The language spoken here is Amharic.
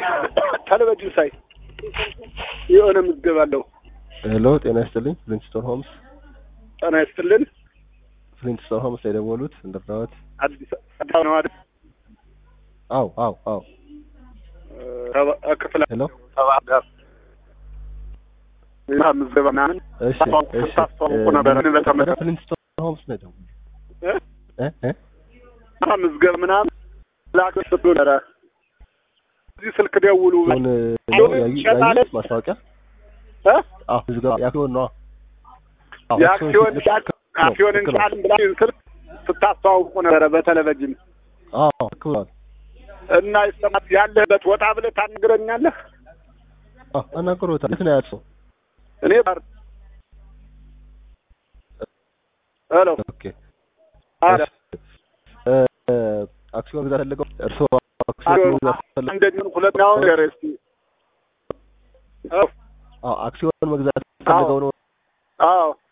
ቴሌቪዥን ሳይ የሆነ ምዝገባ አለው። ሄሎ ጤና ይስጥልኝ ፍሊንትስቶን ሆምስ ጤና ይስጥልን። ፍሊንትስቶን ሆምስ ላይ የደወሉት እንደርዳዎት አዲስ አበባ ነው አይደል? አው አው አው ሰባ- ክፍለ ሄሎ ሰባት ጋር እና ምዝገባ ምናምን እሺ እሺ ታስተዋውቁ ነበር። እኔ በተመለከተ ፍሊንትስቶን ሆምስ ነው የደወሉት እ? እ እ እና ምዝገባ ምናምን ላክ ስትሉ ነበረ። እዚህ ስልክ ደውሉ አሁን ነው ያዩ ያዩት ማስታወቂያ እ? አዎ ምዝገባ የአክሲዮን ነው አዎ የአክሲዮን ሻጭ አክሲዮን ትክክል ነው። እንሻልን ብላ ስልክ ስታስተዋውቁ ነበረ በቴሌቪዥን አዎ ትክክል ነው እና ይሰማት ያለህበት ወጣ ብለህ ታናግረኛለህ። አዎ አናግሮታል የት ነው ያለው እኔ ባር ሄሎ ኦኬ አረ እ እ አክሲዮን መግዛት ፈልገው እርስዎ አክሲዮን መግዛት ፈልገው አንደኛውን ሁለተኛውን ነገር እስቲ አዎ አዎ አክሲዮን መግዛት ፈልገው ነው አዎ